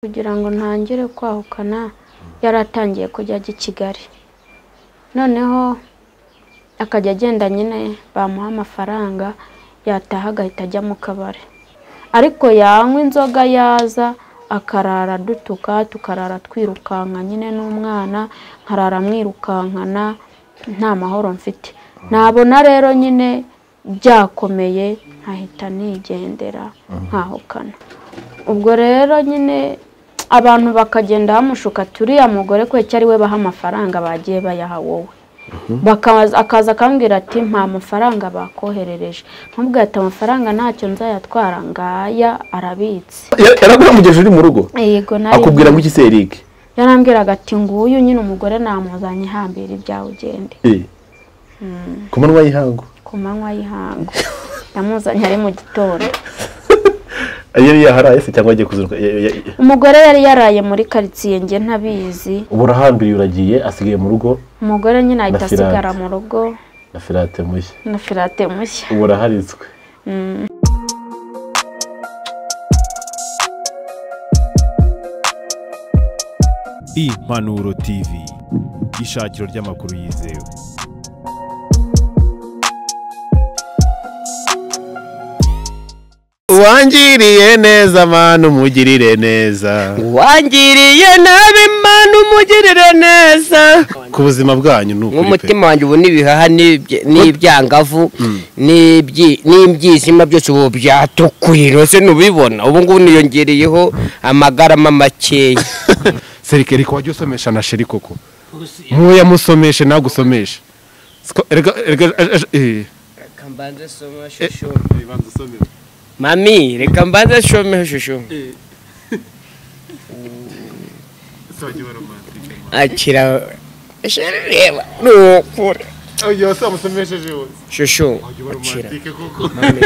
kugira ngo ntangire kwahukana yari atangiye kujya ajya i Kigali noneho akajya agenda nyine bamuha amafaranga yataha agahita ajya mu kabari ariko yanywa inzoga yaza akarara dutuka tukarara twirukanka nyine n'umwana nkarara mwirukankana nta mahoro mfite nabona rero nyine byakomeye nkahita nigendera nkahukana ubwo rero nyine abantu bakagenda bamushuka ati uriya mugore kweki ari we baha amafaranga bagiye bayaha wowe akaza akambwira ati nta mafaranga bakoherereje nkubwo ati amafaranga ntacyo nzayatwara ngaya arabitse yaraguhamugije uri mu rugo yego akubwira ngo iki se Eric yarambwiraga ati nguyu nyine umugore namuzanye ihambira ibyawe ugende Eh, ku manywa y'ihangu ku manywa y'ihangu yamuzanye ari mu gitondo yari yaharaye se cyangwa agiye kuzinduka Ya- ya- ya- umugore yari yaraye muri karitsiye njye ntabizi ubu urahambiriye uragiye asigaye mu rugo umugore nyine ahita Na Firate. asigara mu rugo na firate mushya na firate mushya ubu uraharitswe impanuro tv ishakiro ry'amakuru yizewe uwangiriye neza mana umugirire neza wangiriye nabi imana umugirire neza ku buzima bwanyu ni ukuri pe nk'umutima wanjye ubu n'ibihaha n'ibye- n'ibyangavu n'ibyi- n'ibyizima byose ubu byatukuye rwose ntubibona ubu ngubu niyongereyeho amagarama makeya serikeri ko wajya usomesha na sheri koko ntuya musomeshe nawe usomeshe Siko- erega erega eh, eh. mami reka mbanze shomeho shushu akira Sheri, reba ni ukuri shushu akira Mami.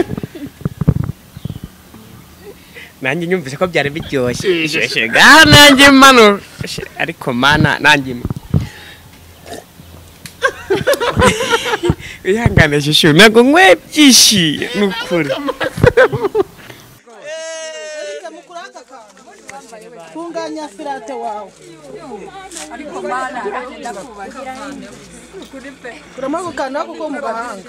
nanjye nyumvise ko byari biryoshye shushu gaha nanjye mano Sheri, ariko mana nanjye ima- wihangane shushu ntabwo nkwiye byishimo ni ukuri tunganya firate wawe turamaze gukanda kuko mu gahanga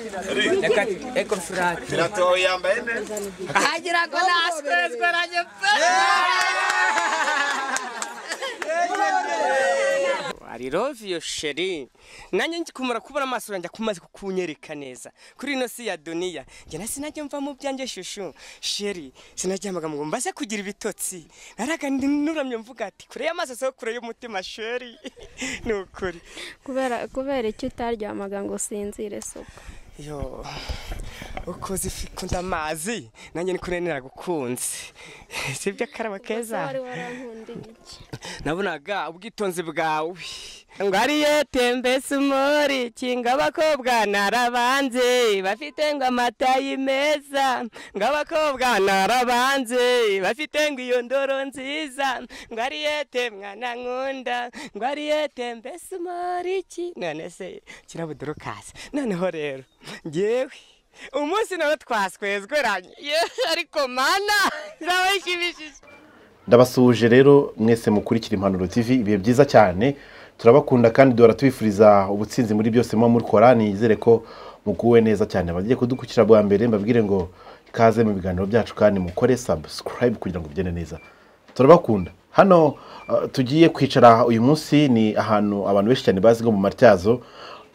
I love you sheri nanjye nkikumara kubona amaso yanjye akumaze kukunyereka neza kuri ino si ya duniya njye na sinajya mva mu byanjye shushu sheri sinaryamaga ngo mbaze kugira ibitotsi naraga nuramye mvuga ati kure y'amaso so kure y'umutima sheri ni ukuri kubera kubera icyo utaryamaga ngo usinzire suko yo ukoze ifi kunda amazi nanjye ni kure naragukunze sibyo akaraba keza wari warankundiye iki nabonaga ubwitonzi bwawe ngo ariyo tembese umori kinga abakobwa narabanze bafite ngo amatayi meza ngo abakobwa narabanze bafite ngo iyo ndoro nziza ngo ariyo te mwana nkunda ngo ariyo tembese umori ki none se kirabuduru kaze noneho rero ngewe umunsi nawe twaswezweranye Yewe, ariko mana kirabashimishije ndabasuhuje rero mwese mukurikira impanuro tv ibihe byiza cyane turabakunda kandi duhora tubifuriza ubutsinzi muri byose muba mukora nizere ko muguwe neza cyane abagiye kudukurikira bwa mbere mbabwire ngo ikaze mu biganiro byacu kandi mukore subscribe kugira ngo bigende neza turabakunda hano uh, tugiye kwicara uyu munsi ni ahantu abantu benshi cyane bazi nko mu matyazo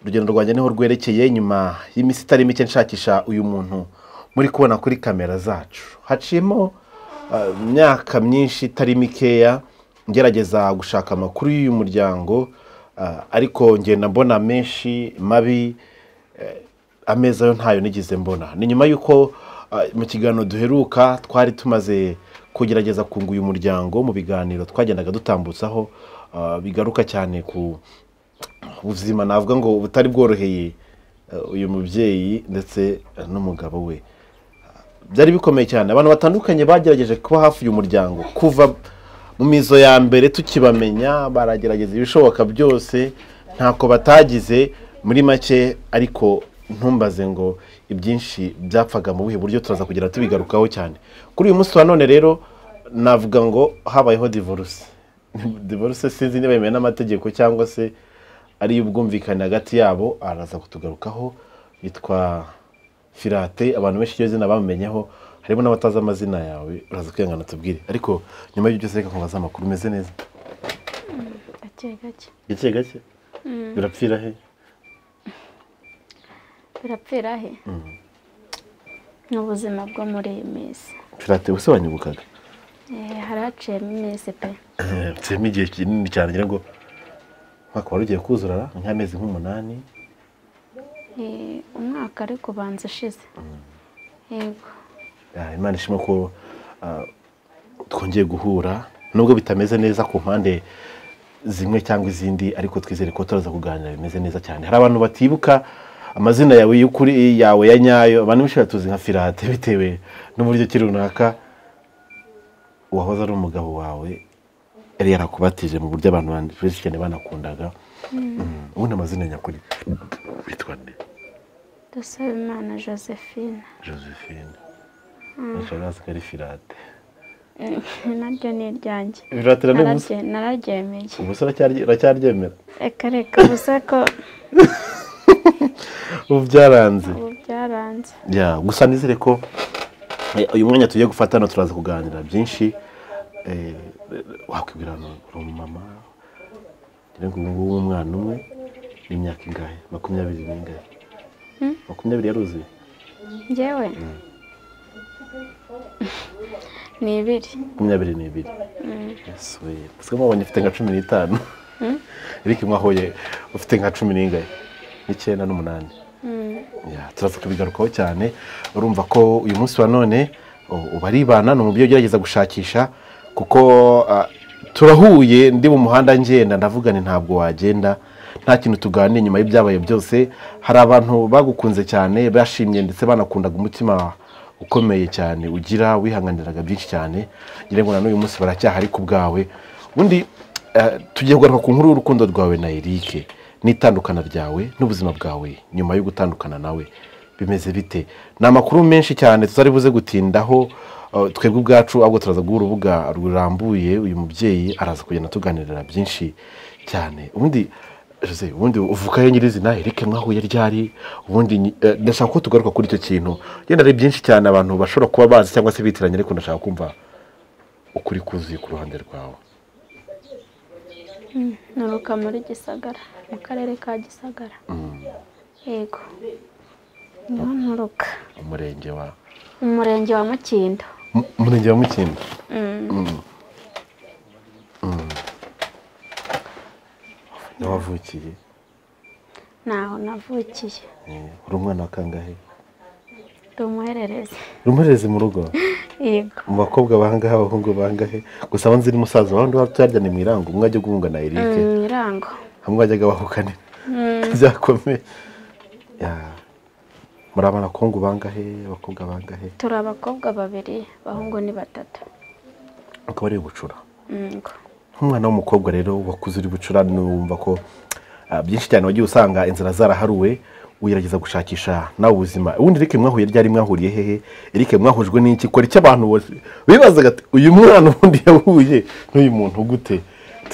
urugendo rwanjye niho rwerekeye nyuma y'iminsi itari mike nshakisha uyu muntu muri kubona kuri kamera zacu haciyemo Uh, imyaka myinshi itari mikeya ngerageza gushaka amakuru y'uyu muryango uh, ariko ngenda mbona menshi mabi eh, ameza yo ntayo nigeze mbona ni nyuma y'uko uh, mu kiganiro duheruka twari tumaze kugerageza kunga uyu muryango mu biganiro twagendaga dutambutsaho uh, bigaruka cyane ku ubuzima navuga ngo butari bworoheye uh, uyu mubyeyi ndetse uh, n'umugabo we byari bikomeye cyane abantu batandukanye bagerageje kuba hafi y'uyu muryango kuva mu mizo ya mbere tukibamenya baragerageza ibishoboka byose ntako batagize muri make ariko ntumbaze ngo ibyinshi byapfaga mu buhe buryo turaza kugera tubigarukaho cyane kuri uyu munsi wa none rero navuga ngo habayeho divorce divorce sinzi niba yemewe n'amategeko cyangwa se ari ubwumvikane hagati yabo araza kutugarukaho yitwa firate abantu benshi iryo zina bamumenyeho harimo n'abatazi amazina yawe uraza kwihangana tubwire ariko nyuma y'ibyo byose reka nkubaze amakuru umeze neza gake gake gake gake birapfira he birapfira he ni ubuzima bwo muri iyi minsi firate ubuse wanyibukaga Eh, haraciyemo iminsi pe nsemo igihe kinini cyane ngira ngo umwaka wari ugiye kuzura nk'amezi nk'umunani Eh, umwaka ariko ubanza ushize yego Ah, imana ishimwe ko ah, twongeye guhura nubwo bitameze neza ku mpande zimwe cyangwa izindi ariko twizere ko turaza kuganira bimeze neza cyane hari abantu batibuka amazina yawe y'ukuri yawe ya nyayo abantu benshi batuzi nka firate bitewe n'uburyo ki runaka uwahoze ari umugabo wawe yari yarakubatije mu buryo abantu bandi- benshi cyane banakundaga Mm, ubundi amazina nyakuri witwa nde dusaba imana josephine josephine ashobora ari firate Eh, naryo ni iryanjye firate na n'ubusa Nararye- nararyemeye ubuse uracyaryemera reka reka gusa ko ubu byaranze ubu byaranze Ya, gusa nizere ko eh, uyu mwanya tugiye gufatana turaza kuganira byinshi Eh, wakwibwira hano uri umumama ngira ngo ubu ngubu umwana umwe n'imyaka ingahe makumyabiri n'ingahe makumyabiri yaruzuye njyewe ni ibiri makumyabiri n'ibiri yesuwe gusa mwabonye ufite nka cumi n'itanu ariko mwahuye ufite nka cumi n'ingahe n'icyenda n'umunani Ya, turaza kubigarukaho cyane urumva ko uyu munsi wa none u- ubaribana ni umubyeyi ugerageza gushakisha kuko ah, turahuye ndi mu muhanda ngenda ndavuga nti ntabwo wagenda nta kintu tuganira nyuma y'ibyabaye byose hari abantu bagukunze cyane bashimye ndetse banakundaga umutima ukomeye cyane ugira wihanganiraga byinshi cyane ngira ngo na n'uyu munsi baracyahari ku bwawe ubundi eh, tugiye kugaruka ku nkuru y'urukundo rwawe na Eric n'itandukana ryawe n'ubuzima bwawe nyuma yo gutandukana nawe bimeze bite ni amakuru menshi cyane tutari buze gutindaho eh, twebwe ubwacu ahubwo turaza guha urubuga rurambuye uyu mubyeyi araza kugenda tuganirira byinshi cyane ubundi Jose, ubundi uvuka yo nyirizina Eric mwahuye ryari ubundi nyi- eh, ndashaka ko tugaruka kuri icyo kintu yenda ari byinshi cyane abantu bashobora kuba bazi cyangwa se bitiranye ariko ndashaka kumva ukuri kuzuye ku ruhande rwawe nturuka muri gisagara mu karere ka gisagara yego niho nturuka umurenge wa mu murenge wa mukindo Mu- umurenge wa mukindo Mm. Mm. niho wavukiye ntaho navukiye Eh, uri umwana wa kangahe ndi umuhererezi uri umurerezi mu rugo yego mu bakobwa bangahe abahungu bangahe gusa aho nzi ni musaza wawe ndi tuyaryane mu irango umwe ajya guhunga na Eric mu irango hamwe bajyaga bahukana byakomeye Ya. muri abanakungu bangahe abakobwa bangahe turi abakobwa babiri abahungu ni batatu akaba ari ubucura Yego. nk'umwana w'umukobwa rero wakuze uri bucurane wumva ko ah, byinshi cyane wagiye usanga inzira zaraharuwe wigerageza gushakisha nawe ubuzima ubundi Eric mwahuye ryari mwahuriye hehe Eric mwahujwe n'iki kora icyo abantu bose bibazaga ati, uyu mwana ubundi yahuye n'uyu muntu gute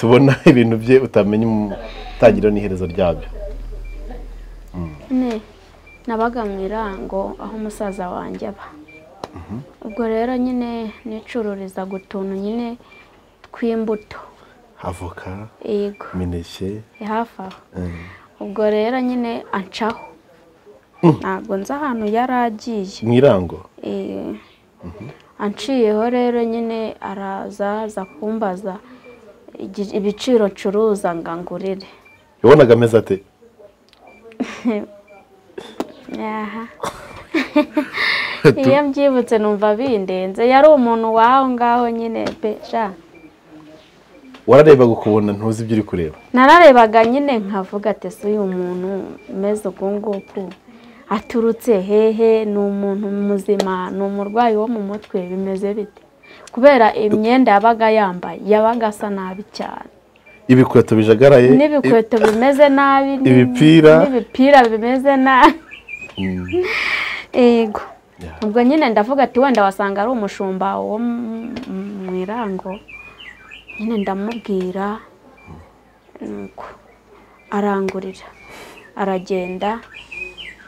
tubona ibintu bye utamenya umutangiriro n'iherezo ryabyo ne nabaga mu irango aho umusaza wanjye aba ubwo rero nyine nicururiza gutuntu nyine tw'imbuto avoka yego imineke ni hafi aho eh, ubwo rero nyine ancaho ntabwo nzi ahantu yari agiye mu irango Eh, anciyeho rero nyine araza aza kumbaza igi- ibiciro ncuruza ngo angurire yabonaga ameze ate Aha. iyo mbyibutse numva bindenze yari umuntu waho ngaho nyine pe sha wararebaga ukubona ntuzi ibyo uri kureba nararebaga nyine nkavuga ati se uyu muntu umeze uku nguku aturutse hehe ni umuntu muzima ni umurwayi wo mu mutwe bimeze bite kubera imyenda yabaga yambaye yabaga asa nabi cyane ibikweto bijagaraye n'ibikweto bimeze nabi ni- Ibipira. n'ibipira bimeze nabi yego Yeah. ubwo nyine ndavuga ati wenda wasanga ari umushumba wo mu- mu- mu irango nyine ndamubwira nuko arangurira aragenda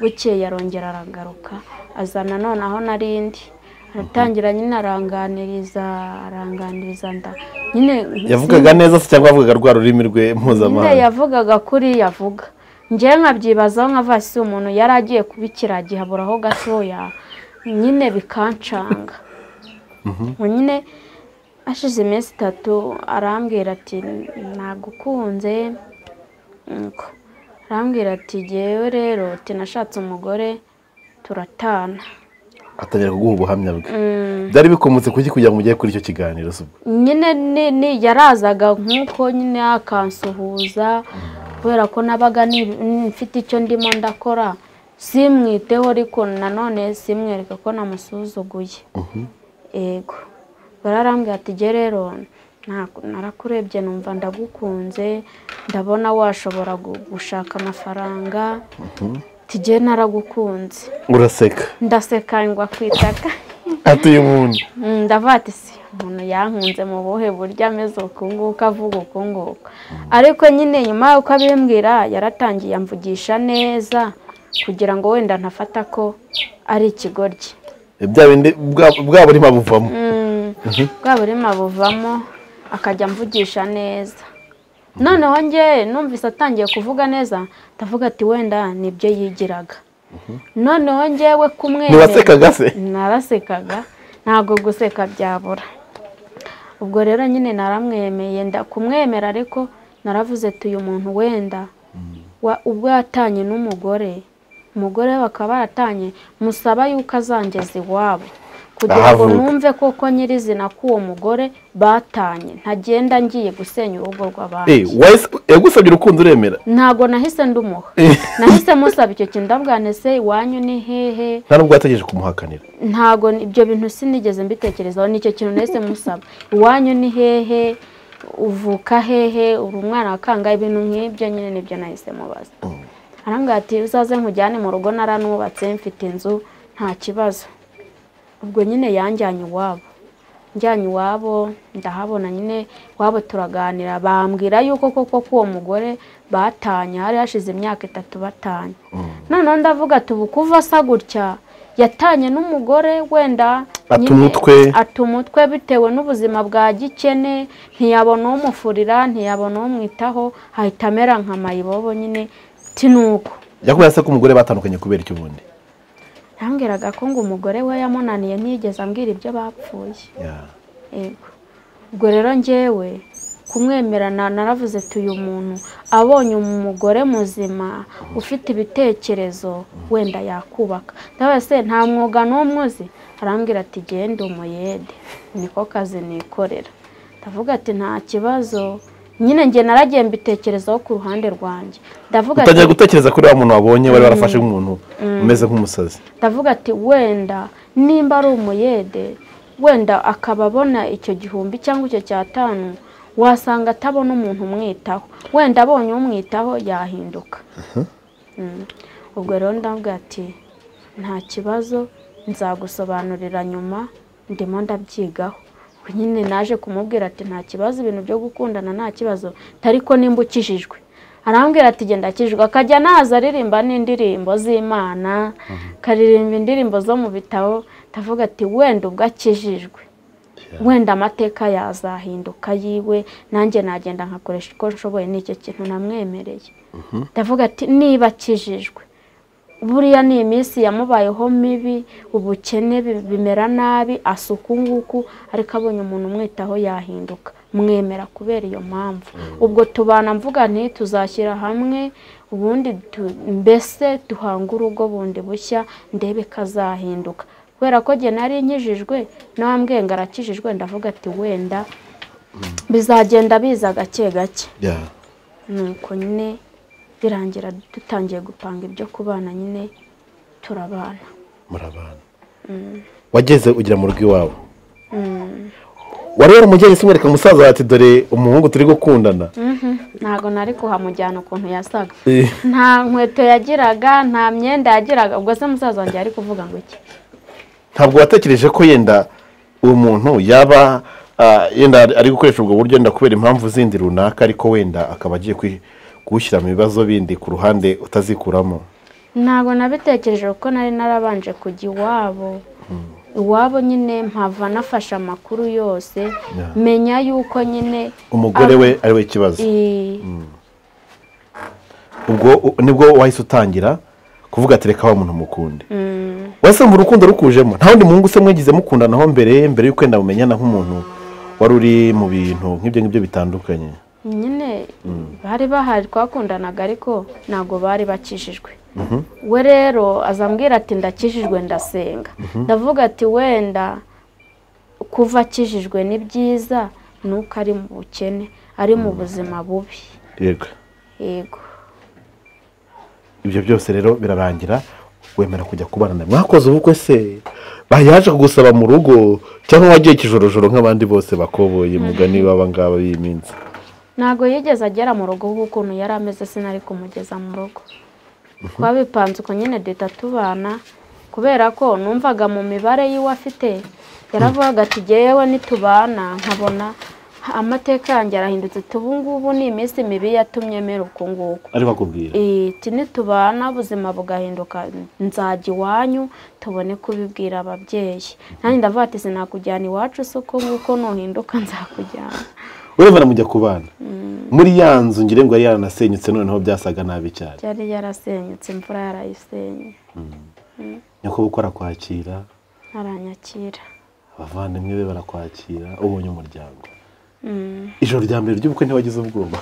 bukeye arongera aragaruka aza nanone aho nari ndi aratangira nyine aranganiriza aranganiriza nda nyine yavugaga neza se cyangwa yavugaga rwa rurimi rwe nyine mpuzamahanga yavugaga kuri yavuga njyewe nkabyibazaho nkavuga si umuntu yari agiye kuba ikiragi haburaho gatoya nyine bikancanga Ubu nyine hashize iminsi itatu arambwira ati nagukunze nuko arambwira ati jyewe rero ati nashatse umugore turatana atangira kuguha ubuhamya bwe Mm. byari bikomotse kuki kugira ngo mujye kuri icyo kiganiro se ubwo nyine ni- ni- yarazaga nk'uko nyine akansuhuza kubera ko nabaga ni- ni- mfite icyo ndimo ndakora simwiteho ariko nanone simwereka ko namusuzuguye yego bararambwira ati jye rero nta- narakurebye numva ndagukunze ndabona washobora gu- gushaka amafaranga tijye naragukunze uraseka ndaseka ngwa kwitaka atuye umuntu Mm, ndavuga ati si umuntu yankunze mu buhe buryo ameze uku nguku avuga uku nguku ariko nyine nyuma y'uko abimbwira yaratangiye amvugisha neza kugira ngo wenda ntafata ko ari ikigoryi bya bindi bwa- bwa burima buvamo bwa burima buvamo akajya amvugisha neza noneho njye numvise atangiye kuvuga neza ndavuga ati wenda nibyo yigiraga noneho njyewe kumwe ntiwasekaga se narasekaga ntabwo guseka byabura ubwo rero nyine naramwemeye nda kumwemera ariko naravuze ati uyu muntu wenda wa- ubwo yatanye n'umugore umugore we bakaba baratanye musaba yuko azangeza iwabo kugira ngo Ahavuka. numve koko nyirizina ko uwo mugore batanye ntagenda ngiye gusenya urugo rw'abandi Eh, wahise- yagusabye urukundo uremera ntabwo nahise ndumuha nahise musaba icyo kintu ndabwira nti, "Se iwanyu ni hehe nta nubwo wategereje kumuhakanira ntabwo ni- ibyo bintu sinigeze mbitekerezaho nicyo kintu nahise musaba iwanyu ni hehe uvuka hehe uri umwana wa kangahe ibintu nk'ibyo nyine nibyo nahise mubaza arambwira ati uzaze nkujyane mu rugo naranubatse mfite inzu nta kibazo ubwo nyine yanjyanye iwabo njyanye iwabo ndahabona nyine iwabo turaganira bambwira yuko koko ko uwo mugore batanye hari hashize imyaka itatu batanye noneho ndavuga ati ubu kuva asa gutya yatanye n'umugore wenda Ata nyine umutwe. ata umutwe bitewe n'ubuzima bwa gikene ntiyabona uwumufurira ntiyabona uwumwitaho ahita amera nka mayibobo nyine tinuko yakubwira se ko umugore batandukanye kubera icyo ubundi yambwiraga ko ngo umugore we yamunaniye ntiyigeze ambwira ibyo bapfuye Yeah. yego ubwo rero njyewe kumwemerana naravuze ati uyu muntu abonye umugore muzima ufite ibitekerezo wenda yakubaka ndabaza se nta mwuga n'umwe uzi arambwira ati genda umuyede niko kazi nikorera ndavuga ati nta kibazo nyine njye naragiye mbitekerezaho ku ruhande rwanjye ndavuga ati utangira gutekereza kuri wa muntu wabonye wari warafashe nk'umuntu umeze nk'umusazi ndavuga ati wenda nimba ari umuyede wenda akaba abona icyo gihumbi cyangwa icyo cyatanu wasanga atabona umuntu umwitaho wenda abonye umwitaho yahinduka Mm. ubwo rero ndavuga ati nta kibazo nzagusobanurira nyuma ndimo ndabyigaho Ubwo nyine naje kumubwira ati nta kibazo ibintu byo gukundana nta kibazo ariko nimba ukijijwe arambwira ati genda kijwe akajya naza aririmba n'indirimbo z'imana akaririmba indirimbo zo mu bitabo ndavuga ati wenda ubwo akijijwe wenda amateka yazahinduka yiwe nanjye nagenda nkakoresha uko nshoboye n'icyo kintu namwemereye ndavuga ati niba akijijwe buriya ni iminsi yamubayeho mibi ubukene bi- bimera nabi asuka nguku ariko abonye umuntu umwitaho yahinduka mwemera kubera iyo mpamvu ubwo tubana mvuga nti tuzashyira hamwe ubundi tu- mbese duhanga urugo bundi bushya ndebe kazahinduka kubera ko njye nari nkijijwe n'abambwiye ngo arakijijwe ndavuga ati wenda bizagenda biza gake gake Yeah. nuko nyine birangira dutangiye gupanga ibyo kubana nyine turabana murabana wageze ugira mu rugo iwawe wari waramugeretse umwereka umusaza wawe ati dore umuhungu turi gukundana ntabwo nari kuhamujyana ukuntu yasaga Eh, nta nkweto yagiraga nta myenda yagiraga ubwo se musaza wanjye yari kuvuga ngo iki ntabwo watekereje ko yenda uwo muntu yaba ah, yenda ari- ari gukoresha ubwo buryo yenda kubera impamvu zindi runaka ariko wenda akaba agiye kwi- kuwushyira mu bibazo bindi ku ruhande utazikuramo ntabwo nabitekereje kuko nari narabanje kujya iwabo iwabo nyine mpava nafashe amakuru yose menya yuko nyine umugore abo- we ari we ikibazo i- ubwo u- nibwo wahise utangira kuvuga ati reka wa muntu mukunde wasanga urukundo rukujemo nta wundi muhungu se mwagize mukundanaho mbere mbere y'uko wenda mumenyana nk'umuntu wari uri mu bintu nk'ibyo ngibyo bitandukanye nyine bari bahari twakundanaga ariko ntabwo bari bakijijwe we rero azambwira ati ndakijijwe ndasenga ndavuga ati wenda kuva akijijwe ni byiza nuko ari mu bukene ari mu buzima bubi yego yego ibyo byose rero birarangira wemera kujya kubana nawe mwakoze ubukwe se bayaje kugusaba mu rugo cyangwa wagiye kijorojoro nk'abandi bose bakoboye mugani baba ngaba b'iyi minsi ntabwo yigeze agera mu rugo nk'ukuntu yari ameze sinari kumugeza mu rugo twabipanze uko nyine duhita tubana kubera ko numvaga mu mibare y'iwe afite yaravugaga ati ngewe nitubana nkabona amateka yanjye arahindutse ati ubu ngubu ni iminsi mibi yatumye mera uku nguku ariko akubwira iti nitubana ubuzima bugahinduka nzajya iwanyu tubone kubibwira ababyeyi nanjye ndavuga ati sinakujyana iwacu se uko nguko nuhinduka nzakujyana urabona mujya kubana muri ya nzu ngira ngo yari yaranasenyutse noneho byasaga nabi cyane yari yarasenyutse imvura yarayisenye nyako uko arakwakira aranyakira abavandimwe be barakwakira ubonye umuryango ijoro rya mbere ry'ubukwe ntiwagize ubwoba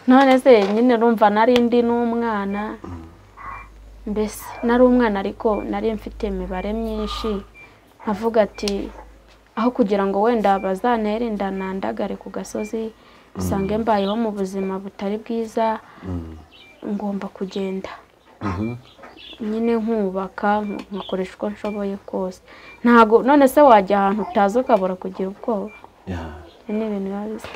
none se nyine urumva nari ndi n'umwana mbese nari umwana ariko nari mfite imibare myinshi nkavuga ati aho kugira ngo wenda bazantere inda nandagare ku gasozi usange mbayeho mu buzima butari bwiza ngomba kugenda nyine nkubaka nkakoresha uko nshoboye kose ntabwo none se wajya ahantu utazi ukabura kugira ubwoba Yeah. Ibi ni ibintu biba bisa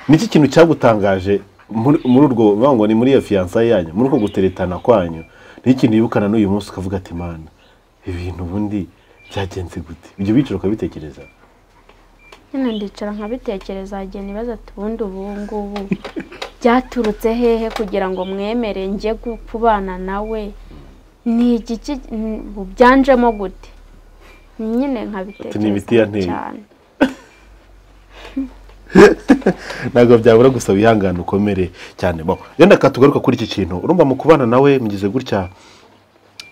niki kintu cyagutangaje muri muri urwo bavuga ngo ni muri iyo fiyansaye yanyu muri uko guteretana kwanyu ni ikintu yibukana n'uyu munsi ukavuga ati mana ibintu ubundi byagenze gute ibyo biciro ukabitekereza nyine ndicara nkabitekereza igihe nibaza ati ubundi ubu ngubu byaturutse hehe kugira ngo mwemere njye gu- kubana nawe ni igiki n- byanjemo gute nyine ibiti yanteye. nkabitekereza cyane ntabwo byabura gusa wihangane ukomere cyane bo yenda katugaruka kuri iki kintu urumva mu kubana nawe mugize gutya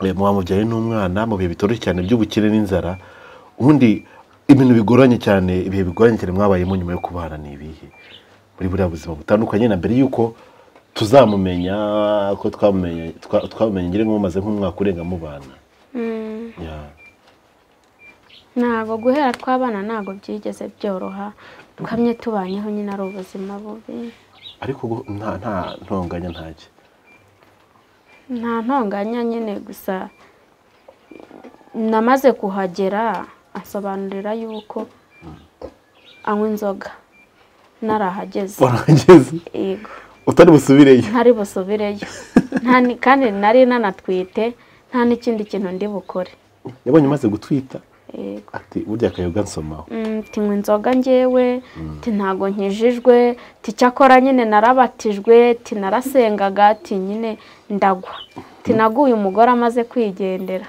eh, muba mubyaye n'umwana mu bihe bitoroshye cyane by'ubukire n'inzara ubundi ibintu bigoranye cyane ibihe bigoranye cyane mwabayemo nyuma yo kubana ni ibihe muri buriya buzima butandukanye na mbere y'uko tuzamumenya ko twamumenye twa- twamumenye ngira ngo mumaze nk'umwaka urenga mubana Yeah. ntabwo guhera tw'abana ntabwo byigeze byoroha twamye tubanyeho nyine ari ubuzima bubi ariko gu- nta nta ntonganya ntacyo nta ntonganya nyine gusa namaze kuhagera asobanurira yuko anywa inzoga narahageze warahageze yego utari busubireyo ntari busubireyo Nta ni- kandi nari nanatwite nta n'ikindi kintu ndi bukore yabonye umaze gutwita yego ati burya akayoga nsomaho Mm, ti nywa inzoga ngewe ti ntago nkijijwe ti cyakora nyine narabatijwe ti narasengaga ti nyine ndagwa ti naguye umugore amaze kwigendera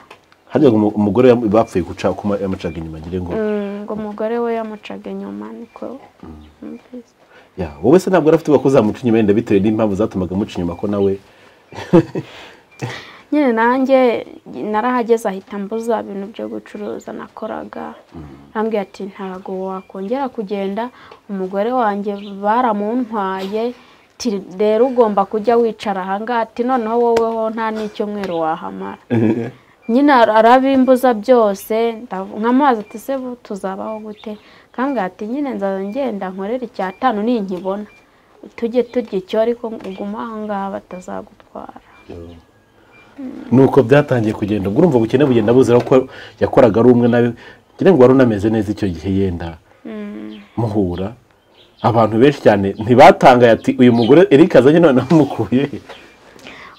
harya ngo umu- umugore yam- bapfuye guca uko ma- yamucaga inyuma ngira ngo Mm, ngo umugore we yamucaga inyuma niko numvise. ya wowe se ntabwo urafite ko uzamuca inyuma yenda bitewe n'impamvu zatumaga amuca inyuma ko nawe nyine nanjye narahageze ahita mbuza ibintu byo gucuruza nakoraga arambwira ati ntabwo wakongera kugenda umugore wanjye baramuntwaye ti rero ugomba kujya wicara ahangaha ati noneho woweho nta n'icyumweru wahamara nyine arabimbuza byose ndav- nk'amazi ati se bu- tuzabaho gute kandi ati nyine nzaza ngenda nkorera icyatanu ninkibona tujye turya icyo ariko uguma ahangaha batazagutwara nuko byatangiye kugenda ubwo urumva ubukene bugenda buzira ko yakoraga ari umwe nawe ngira ngo wari unameze neza icyo gihe yenda muhura abantu benshi cyane ntibatangaye ati uyu mugore Eric azanye noneho umukuye he?"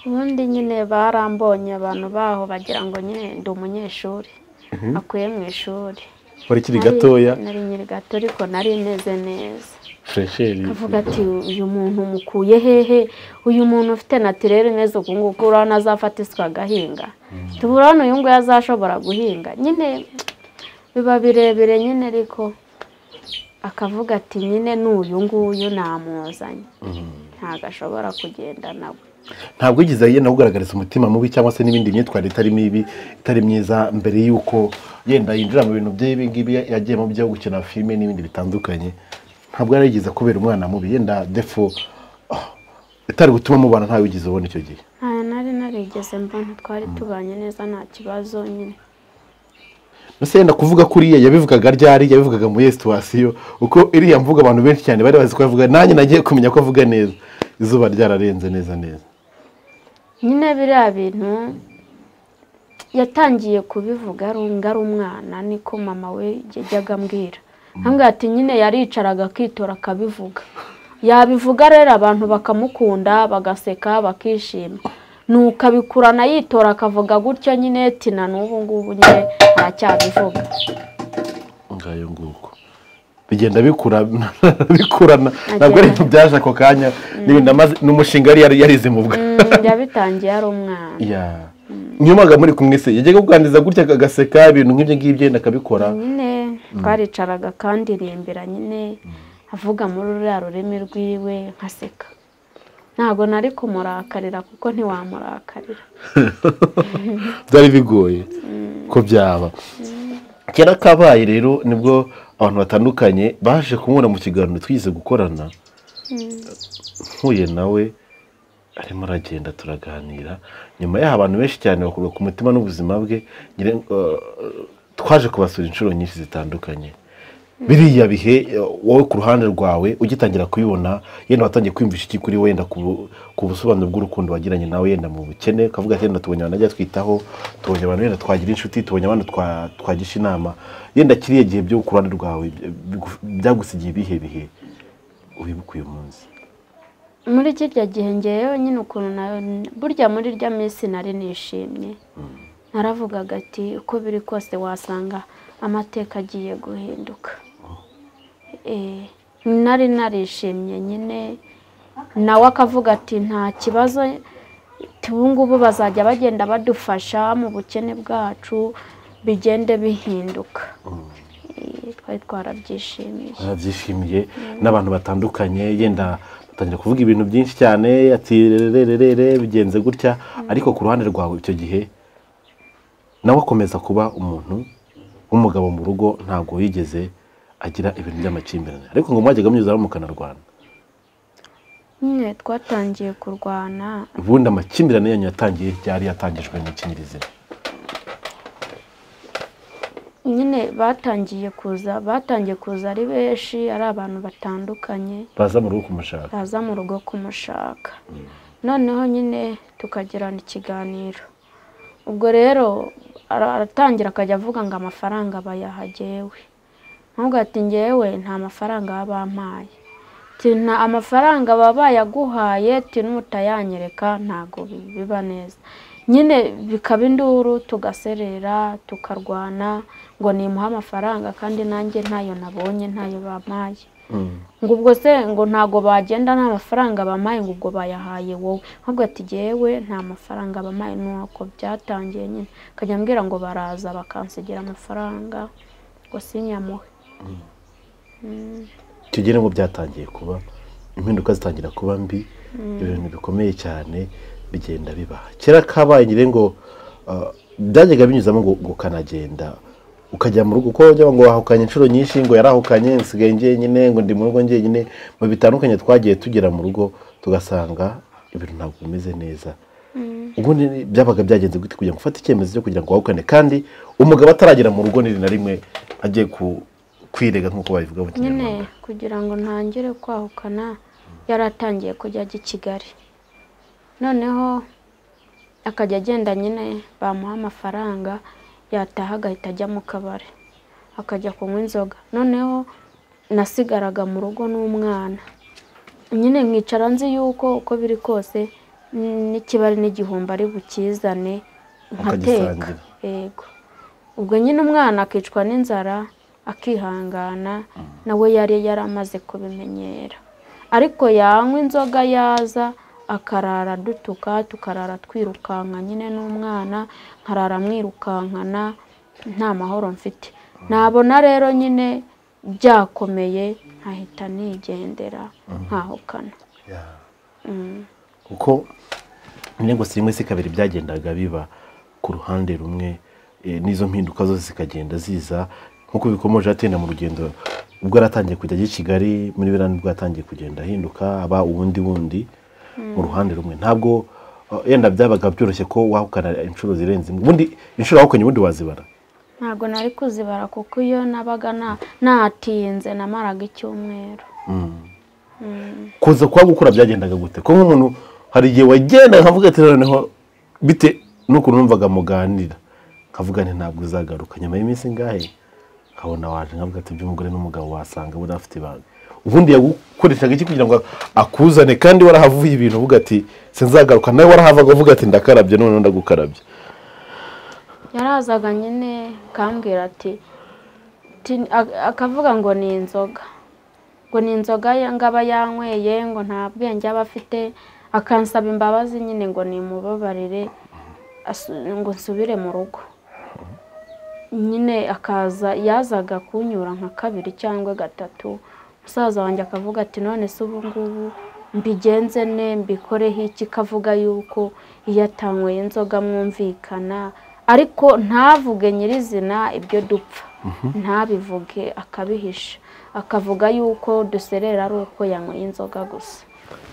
ubundi nyine barambonye abantu baho bagira ngo nyine ndi umunyeshuri akuye mu ishuri ukiri Nari- gatoya nari nyiri gato ariko nari meze neza fresheri avuga ati uyu muntu mukuye hehe uyu muntu ufite natirere neza uku nguku urabona azafata isuka agahinga tubura hano uyu nguyu azashobora guhinga nyine biba birebire nyine ariko akavuga ati nyine n'uyu nguyu namuzanye ntabwo ashobora kugenda nawe ntabwo wigeze yenda kugaragariza umutima mubi cyangwa se n'ibindi myitwarire itari mibi itari myiza mbere y'uko yenda yinjira mu bintu by'ibi ngibi yagiye mu byo gukina filime n'ibindi bitandukanye ntabwo yari yigeze kubera umwana mubi yenda defo ah, itari gutuma mubana ntawe wigeze ubona icyo gihe ntayo nari narigeze mbona twari tubanye neza nta kibazo nyine mbese yenda kuvuga kuriya yabivugaga ryari yabivugaga muri iyo situwasiyo uko iriya mvuga abantu benshi cyane bari bazi ko avuga nanjye nagiye kumenya ko avuga neza izuba ryararenze neza neza nyine biriya bintu yatangiye kubivuga ari um- ari umwana niko mama we yajyaga ambwira ambwira ati nyine yaricaraga akitora akabivuga yabivuga rero abantu bakamukunda bagaseka bakishima nuko abikurana yitora akavuga gutyo nyine tina n'ubu ngubu nyine aracyabivuga ngayo nguko bigenda bikura bikurana ntabwo ari ibintu byaje ako kanya n'ibintu amaze- ni umushinga yari yari yarize mu bwa Mm, yabitangiye ari umwana Ya. niyo mpamvu muri kumwe se yajyaga kuganiriza gutya akagaseka ibintu nk'ibyo ngibyo yenda akabikora nyine twaricaraga akandirimbira nyine avuga muri ruriya rurimi rwiwe nkaseka ntabwo nari kumurakarira kuko ntiwamurakarira byari bigoye ko byaba kera kabaye rero nibwo abantu batandukanye baje kumubona mu kiganiro twigeze gukorana mpuye nawe arimo aragenda turaganira nyuma yaho abantu benshi cyane bakurwa ku mutima n'ubuzima bwe ngira- eh, twaje kubasura inshuro nyinshi zitandukanye biriya bihe eh, wowe ku ruhande rwawe ugitangira kubibona yenda watangiye kwiyumvisha iki kuri we yenda ku bu- ku busobanuro bw'urukundo wagiranye nawe yenda mu bukene ukavuga ati yenda tubonye abantu bajya twitaho tubonye abantu yenda twagira inshuti tubonye abantu twa- twagisha inama yenda kiriya gihe byo ku ruhande rwawe byagu- byagusigiye ibihe bihe wibuka uyu munsi muri kirya gihe ngewe nyine ukuntu nayo burya muri rya minsi nari nishimye naravugaga ati uko biri kose wasanga amateka agiye guhinduka Eh, nari narishimye nyine nawe akavuga ati nta kibazo ati ubu ngubu bazajya bagenda badufasha mu bukene bwacu bigende bihinduka Eh, twari twarabyishimiye barabyishimiye n'abantu batandukanye yenda batangira kuvuga ibintu byinshi cyane ati rerererere bigenze gutya ariko ku ruhande rwawe icyo gihe nawe akomeza kuba umuntu w'umugabo mu rugo ntabwo yigeze agira ibintu by'amakimbirane ariko ngo mwajyaga munyuzamo mukanarwana nyine twatangiye kurwana ubundi amakimbirane yanyu yatangiye ryari yatangijwe n'ikinyirizina nyine batangiye kuza batangiye kuza ari benshi ari abantu batandukanye baza mu rugo kumushaka baza mu rugo kumushaka noneho nyine tukagirana ikiganiro ubwo rero ara- aratangira akajya avuga ngo amafaranga bayaha jyewe nubwo ati ngewe nta mafaranga baba bampaye Ati, nta amafaranga baba bayaguhaye ati n'utayanyereka ntabwo bi- biba neza nyine bikaba induru tugaserera tukarwana ngo nimuhe amafaranga kandi nanjye ntayo nabonye ntayo bampaye ngo ubwo se ngo ntago bagenda nta mafaranga bampaye ngo ubwo bayahaye wowe ahubwo ati jyewe nta mafaranga bampaye nuko byatangiye nyine akajya ambwira ngo baraza bakansigira amafaranga ngo sinyamuhe tugere ngo byatangiye kuba impinduka zitangira kuba mbi ibintu bikomeye cyane bigenda bibaha kera kabaye nyine ngo ah, byajyaga binyuzamo ngo ngo ukanagenda ukajya mu rugo kuko bajya ngo wahukanye inshuro nyinshi ngo yarahukanye nsigaye njyenyine ngo ndi mu rugo njyenyine mu bitandukanye twagiye tugera mu rugo tugasanga ibintu ntabwo bimeze neza ubundi byabaga byagenze gute kugira ngo ufate icyemezo cyo kugira ngo wahukane kandi umugabo ataragera mu rugo ni na rimwe agiye ku- kwirega nk'uko babivuga mu nyine kinyarwanda kugira ngo ntangire kwahukana yaratangiye kujya ajya i kigali noneho akajya agenda nyine bamuha amafaranga yataha agahita ajya mu kabari akajya kunywa inzoga noneho nasigaraga mu rugo n'umwana nyine nkicara nzi yuko uko biri kose n'ikibari n'igihumbi ari bukizane nkateka Akagisangira. yego ubwo nyine umwana akicwa n'inzara akihangana nawe yari yaramaze kubimenyera ariko yanywa inzoga yaza akarara dutuka tukarara twirukanka nyine n'umwana nkarara mwirukankana nta mahoro mfite nabona rero nyine byakomeye nkahita nigendera nkahukana kuko intego si rimwe si kabiri byagendaga biba ku ruhande rumwe eh, n'izo mpinduka zose zikagenda ziza nk'uko bikomeje atenda mu rugendo ubwo yaratangiye kujya i kigali muri biriya nibwo yatangiye kugenda ahinduka aba ubundi bundi mu ruhande rumwe ntabwo eh, yenda byabaga byoroshye ko wahukana inshuro zirenze imwe ubundi inshuro wahukanye ubundi wazibara ntabwo nari kuzibara kuko iyo nabaga nta- natinze namaraga icyumweru kuza kwa gukura byagendaga gute ko nk'umuntu hari igihe wagenda nkavuga ati noneho bite n'ukuntu numvaga muganira nkavuga nti ntabwo uzagaruka nyuma y'iminsi ingahe nkabona waje nkavuga ati by'umugore n'umugabo wasanga buriya afite ibanga ubundi yagukoreshaga iki kugira ngo akuzane kandi warahavuye ibintu uvuga ati sinzagaruka nawe warahavaga uvuga ati ndakarabye noneho ndagukarabye yarazaga nyine akambwira ati "Ti- a- akavuga ngo ni inzoga ngo ni inzoga ya- ngo aba yanyweye ngo nta bwenge aba afite akansaba imbabazi nyine ngo nimubabarire asu- ngo nsubire mu rugo nyine akaza yazaga kunyura nka kabiri cyangwa gatatu musaza wanjye akavuga ati none se ubu ngubu mbigenze ne mbikoreho iki kavuga yuko iyo atanyweye inzoga mwumvikana ariko ntavuge nyirizina ibyo dupfa ntabivuge akabihisha akavuga yuko duserera ari uko yanyweye inzoga gusa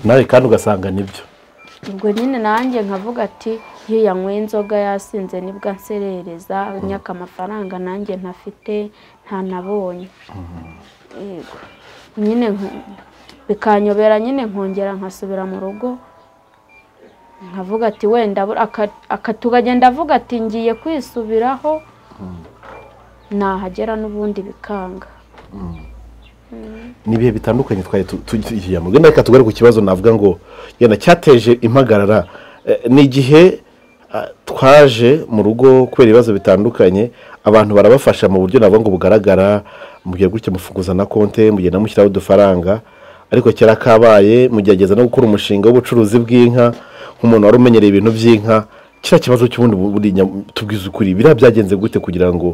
nawe kandi ugasanga nibyo ubwo nyine nanjye nkavuga ati iyo yanyweye inzoga yasinze nibwo anserereza nyaka amafaranga nanjye ntafite ntanabonye Yego. nyine nk- bikanyobera nyine nkongera nkasubira mu rugo nkavuga ati wenda bu- aka- aka- tukagenda avuga ati ngiye kwisubiraho nahagera n'ubundi bikanga ni ibihe bitandukanye twari tu- tu- tugiyemo wenda reka tugaruke ku kibazo navuga ngo yenda cyateje impagarara Eh, ni igihe ah, twaje mu rugo kubera ibibazo bitandukanye abantu barabafasha mu buryo navuga ngo bugaragara mugiye gutya mufunguza na konte mugiye namushyiraho udufaranga ariko kera kabaye mugerageza no gukora umushinga w'ubucuruzi bw'inka nk'umuntu wari umenyereye ibintu by'inka kiriya kibazo cy'ubundi bu- buri nya- tubwize ukuri biriya byagenze gute kugira ngo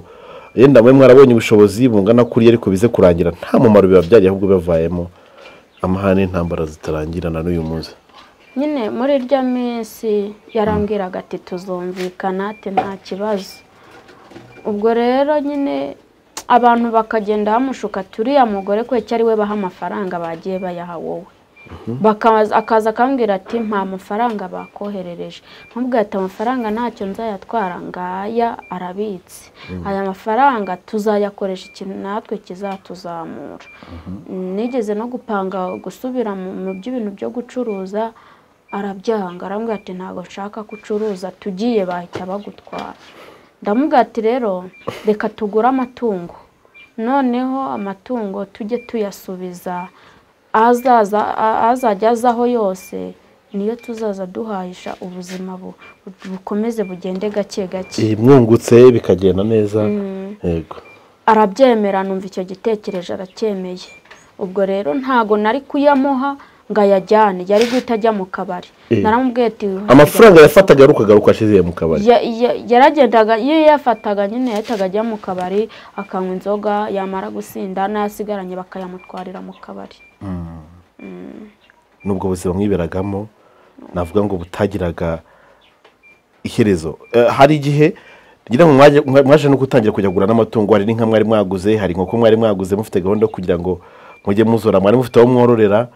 yenda mwe mwarabonye ubushobozi bungana kuri ariko bize kurangira nta mumaro biba byari ahubwo bivayemo amahane intambara zitarangira na n'uyu munsi nyine muri iryo minsi yarambwiraga ati tuzumvikana ati nta kibazo ubwo rero nyine abantu bakagenda bamushuka ati uriya mugore ko ari we baha amafaranga bagiye bayaha wowe Bakaza- akaza akambwira ati nta mafaranga bakoherereje ntumubwire ati amafaranga ntacyo nzayatwara ngaya arabitse aya mafaranga tuzayakoresha ikintu natwe kizatuzamura nigeze no gupanga gusubira mu mu by'ibintu byo gucuruza arabyanga arambwira ati ntabwo nshaka ko ucuruza tugiye bahita bagutwara ndamubwira ati rero reka tugure amatungo noneho amatungo tujye tuyasubiza azaza a- azajya azaho yose niyo tuzaza duhahisha ubuzima bu- bukomeze bugende gake gake iyi mwungutse bikagenda neza yego arabyemera numva icyo gitekerezo aracyemeye ubwo rero ntago nari kuyamuha ngo ayajyane yari guhita ajya mu kabari Eh. naramubwiye ati amafaranga yafataga arukagaruka ashize mu kabari Ya- ya- yaragendaga iyo yafataga nyine yahitaga ajya mu kabari akanywa inzoga yamara gusinda n'ayasigaranye bakayamutwarira mu kabari n'ubwo buzima mwiberagamo navuga ngo butagiraga iherezo Eh, hari igihe ngira ngo mwaje- mwa- mwaje no gutangira kujya kugura n'amatungo hari n'inka mwari mwaguze hari inkoko mwari mwaguze mufite gahunda yo kugira ngo mujye muzora mwari mufite aho mwororera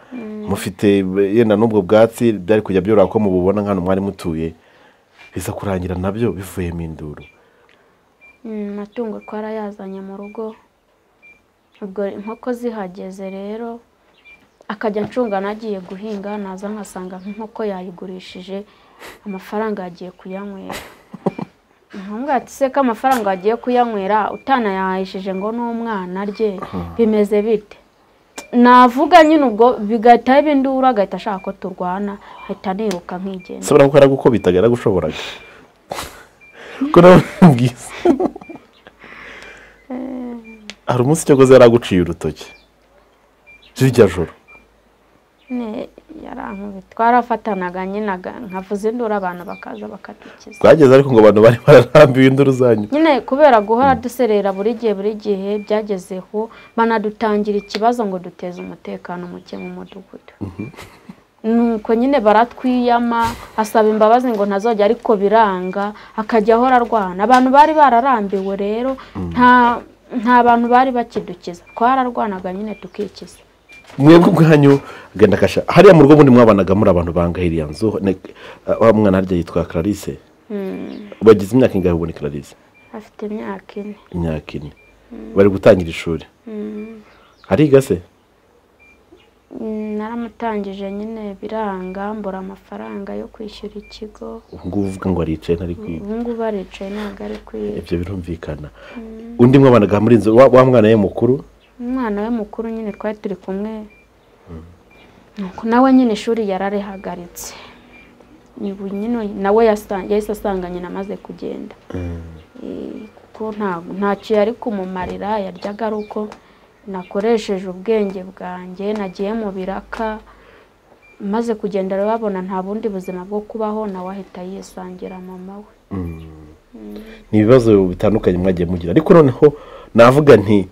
mufite eh, yenda n'ubwo bwatsi byari kujya byoroha ko mububona nk'ahantu mwari mutuye biza kurangira nabyo bivuyemo induru Mm, amatungo twarayazanye mu rugo ubwo inkoko zihageze rero akajya ncunga nagiye guhinga naza nkasanga nk'inkoko yayigurishije amafaranga yagiye kuyanywera nkamubwira ati se ko amafaranga wagiye kuyanywera utanayahishije ngo ni umwana arye bimeze bite navuga nyine ubwo bigahita biba induru agahita ashaka ko turwana ahita niruka nkigenda sabura ko yaragukubitaga yaragushoboraga ko nawe bwiza hari umunsi cyakoze yaraguciye urutoki jirya joro nyine yarankubita twarafatanaga nyine aga- nkavuza induru abantu bakaza bakadukiza bwageze ariko ngo abantu bari bararambiwe induru zanyu nyine kubera guhora duserera buri gihe buri gihe byagezeho banadutangira ikibazo ngo duteze umutekano muke mu mudugudu nuko nyine baratwiyama asaba imbabazi ngo ntazojya ariko biranga akajya ahora arwana abantu bari bararambiwe rero nta nta bantu bari bakidukiza twararwanaga nyine tukikiza mwebwe ubwanyu agenda agasha hariya mu rugo ubundi mwabanaga muri abantu bangahira iyo nzu ne- wa mwana harya yitwa clarisse bagize imyaka ingahe ubona clarisse afite imyaka ine imyaka ine bari gutangira ishuri hariga se Mm, naramutangije nyine biranga mbura amafaranga yo kwishyura ikigo ubu ngubu uvuga ngo aricaye ntari kwiga ubu ngubu aricaye ntabwo ari kwiga ibyo birumvikana undi mwabanaga muri inzu wa wa mwana ye mukuru umwana we mukuru nyine twari turi kumwe nuko nawe nyine ishuri yararihagaritse ubu nyine nawe yasa- yahise asanga nyina amaze kugenda Eh, kuko nta- ntacyo yari kumumarira yaryaga ari uko nakoresheje ubwenge bwanjye nagiye mu biraka maze kugenda rero babona nta bundi buzima bwo kubaho nawe ahita yisangira mama we ni ibibazo bitandukanye mwagiye mugira ariko noneho navuga nti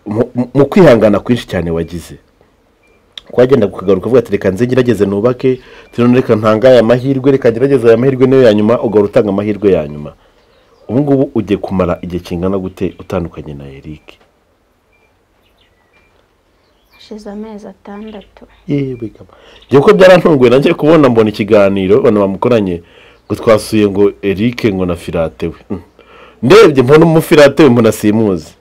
mu- mu- mu kwihangana kwinshi cyane wagize kwagenda kukagaruka uvuga ati reka nze ngerageze nubake turabona reka ntangaye amahirwe reka ngerageze aya mahirwe niyo ya nyuma ugahora utanga amahirwe ya nyuma ubu ngubu ugiye kumara igihe kingana gute utandukanye na eric hashize amezi atandatu yewe kama njye kuko byarantunguye nanjye kubona mbona ikiganiro abantu bamukoranye ngo twasuye ngo eric ngo na filate we Mm. ndebye mbona umufilate we mbona simuzi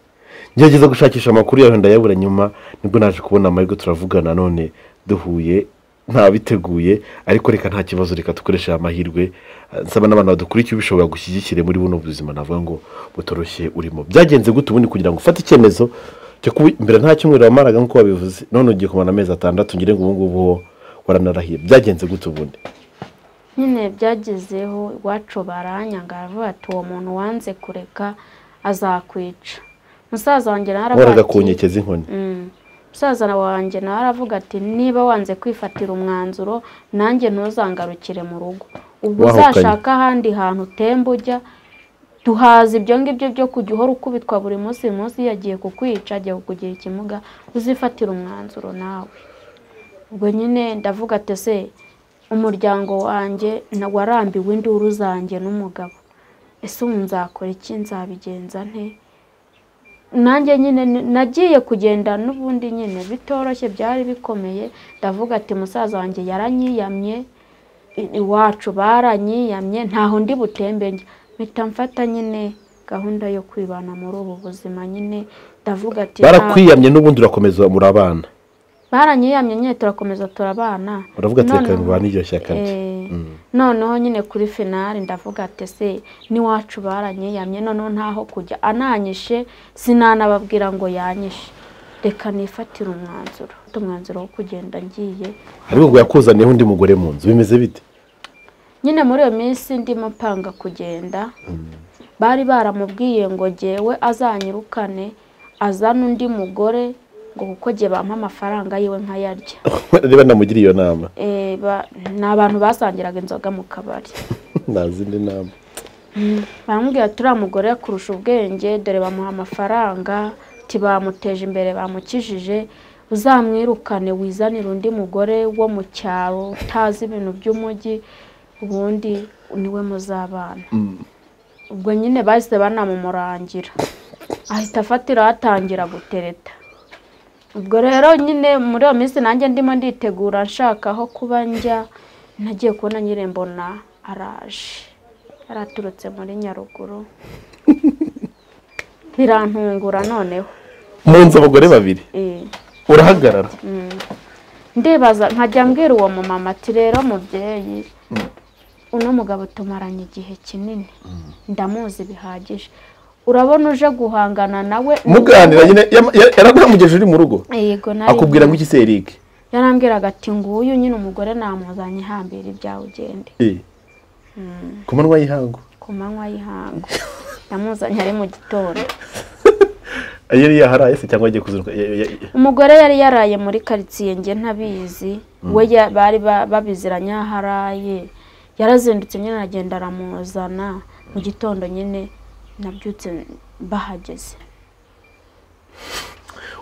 ngerageza gushakisha amakuru yawe ndayabura nyuma nibwo naje kubona amahirwe turavugana none duhuye ntabiteguye ariko reka nta kibazo reka dukoreshe aya mahirwe Eh, nsaba n'abantu badukurikiye bishobora gushyigikire muri buno buzima navuga ngo butoroshye urimo byagenze gute ubundi kugira ngo ufate icyemezo cyo kuba mbere nta cyumweru wamaraga nk'uko wabivuze none ugiye kumara amezi atandatu ngire ngo ubu ngubu wo waranarahiye byagenze gute ubundi nyine byagezeho iwacu baranyanga baravuga ati uwo muntu wanze kureka azakwica musaza wanjye nawe aravuga wahoraga ku ati nkeke z'inkoni Mm. musaza wanjye nawe aravuga ati niba wanze kwifatira umwanzuro nanjye ntuzangarukire mu rugo ubwo Wahukanye. uzashaka ahandi hantu utemba ujya duhaza ibyo ngibyo byo kujya uhora ukubitwa buri munsi uyu munsi yagiye kukwica agiye kukugira ikimuga uzifatira umwanzuro nawe ubwo nyine ndavuga ati se umuryango wanjye na- warambiwe induru zanjye n'umugabo ese ubu nzakora iki nzabigenza nte nanjye nyine ni- nagiye kugenda n'ubundi nyine bitoroshye byari bikomeye ndavuga ati musaza wanjye yaranyiyamye i- iwacu baranyiyamye ntaho ndi butembe njya mpita mfata nyine gahunda yo kwibana muri ubu buzima nyine ndavuga ati nta- barakwiyamye n'ubundi urakomeza muri abana baranyiyamye nyine turakomeza turabana uravuga ati reka Noneho- nubane iryo shyaka rye Eh, noneho nyine kuri finari ndavuga ati se n'iwacu baranyiyamye noneho ntaho kujya ananyishe sinanababwira ngo yanyishe reka nifatire umwanzuro Mfata umwanzuro wo kugenda ngiye ariko ngo yakuzaniyeho undi mugore mu nzu bimeze bite nyine muri iyo minsi ndimo panga kugenda bari baramubwiye ngo jyewe azanyirukane azane undi mugore ngo kuko jye bampa amafaranga yiwe nkayarya niba namugiriye iyo nama Eh, ba- ni abantu basangiraga inzoga mu kabari nta zindi nama baramubwira ati uriya mugore kurusha ubwenge dore bamuha amafaranga ati bamuteje imbere bamukijije uzamwirukane wizanire undi mugore wo mu cyaro utazi ibintu by'umujyi ubundi niwe muzabana ubwo nyine bahise banamumurangira ahita afatira atangira gutereta ubwo rero nyine muri iyo minsi nanjye ndimo nditegura nshaka aho kuba njya nagiye kubona nyine mbona araje yaraturutse muri nyaruguru birantungura noneho mu nzu abagore babiri Eh, urahagarara ndibaza nkajya mbwira uwo mumama ati rero mubyeyi uno mugabo tumaranye igihe kinini ndamuzi bihagije urabona uje guhangana nawe muganira nyine yam- ya- yaraguhamugejeje uri mu rugo yego nari akubwira ngo iki se Eric yarambwiraga ati nguyu nyine umugore namuzanye hambira ibyawe ugende Eh. ku manywa y'ihangu ku manywa y'ihangu yamuzanye ari mu gitondo yari yaharaye se cyangwa agiye kuzinduka Ya- ya- ya- umugore yari yaraye muri karitsiye njye ntabizi we ya- bari ba- babiziranye aho araye yarazindutse nyine aragenda aramuzana mu gitondo nyine nabyutse bahageze